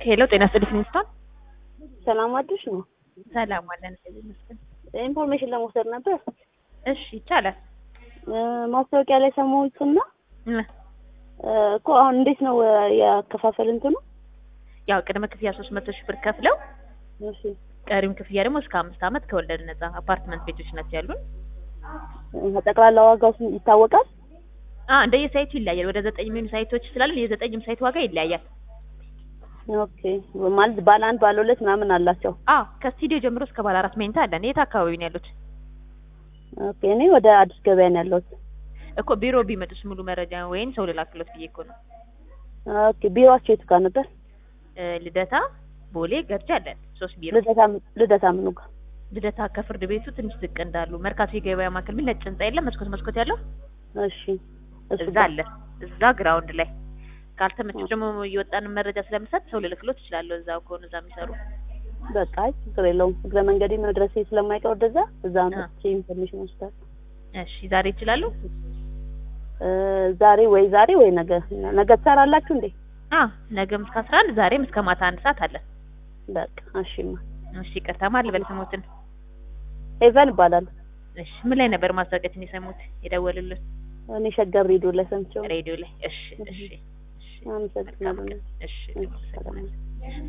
ሄሎ ጤና ይስጥልኝ ሚኒስትር ሰላም አዲስ ነው። ሰላም አለን እግዚአብሔር ይመስገን። ኢንፎርሜሽን ለመውሰድ ነበር። እሺ ይቻላል። እ ማስታወቂያ ላይ ሰማሁትና እ እ እኮ አሁን እንዴት ነው እ ያከፋፈል እንትኑ? ያው ቅድመ ክፍያ ሶስት መቶ ሺህ ብር ከፍለው እሺ ቀሪውን ክፍያ ደግሞ እስከ አምስት ዓመት ከወለድ ነጻ አፓርትመንት ቤቶች ናቸው ያሉን። እ ጠቅላላ ዋጋው ስንት ይታወቃል? አ እንደየ ሳይቱ ይለያያል። ወደ ዘጠኝ የሚሆኑ ሳይቶች ስላሉን የዘጠኝም ሳይት ዋጋ ይለያያል። ኦኬ ማለት ባለ አንድ ባለ ሁለት ምናምን አላቸው። አ ከስቱዲዮ ጀምሮ እስከ ባለ አራት መኝታ አለን። የት አካባቢ ነው ያሉት? ኦኬ እኔ ወደ አዲስ ገበያ ነው ያለሁት። እኮ ቢሮ ቢመጡስ ሙሉ መረጃ ወይም ሰው ልላክሎት ብዬ እኮ ነው። ኦኬ ቢሮአቸው የቱ ጋር ነበር? እ ልደታ፣ ቦሌ፣ ገርጂ አለን ሶስት ቢሮ። ልደታ ልደታ ምኑ ጋር? ልደታ ከፍርድ ቤቱ ትንሽ ዝቅ እንዳሉ መርካቶ የገበያ ማዕከል ምን ነጭ ህንጻ የለም መስኮት መስኮት ያለው እሺ እሱ እዛ ጋር። አለ። እዛ ግራውንድ ላይ ካልተመቸው ደግሞ እየወጣን መረጃ ስለምሰጥ ሰው ልልክሎት እችላለሁ። እዛው ከሆኑ እዛ የሚሰሩ በቃ አይ ችግር የለውም። እግረ መንገዴ መድረሴ ስለማይቀር ወደዛ እዛ አ። መጥቼ ኢንፎርሜሽን ወስዳለሁ። እሺ ዛሬ ይችላሉ? እ ዛሬ ወይ ዛሬ ወይ ነገ ነገ ትሰራላችሁ እንዴ? አ ነገም እስከ አስራ አንድ ዛሬም እስከ ማታ አንድ ሰዓት አለ። በቃ እሺማ። እሺ ይቅርታ ማን ልበል ስሞትን? ሄቨን እባላለሁ። እሺ ምን ላይ ነበር ማስታወቂያችን የሰሙት የደወሉልን? እኔ ሸገር ሬዲዮ ላይ ሰምቼው ነው። ሬዲዮ ላይ። እሺ እሺ እሺ አመሰግናለሁ። እሺ እሺ፣ ሰላም።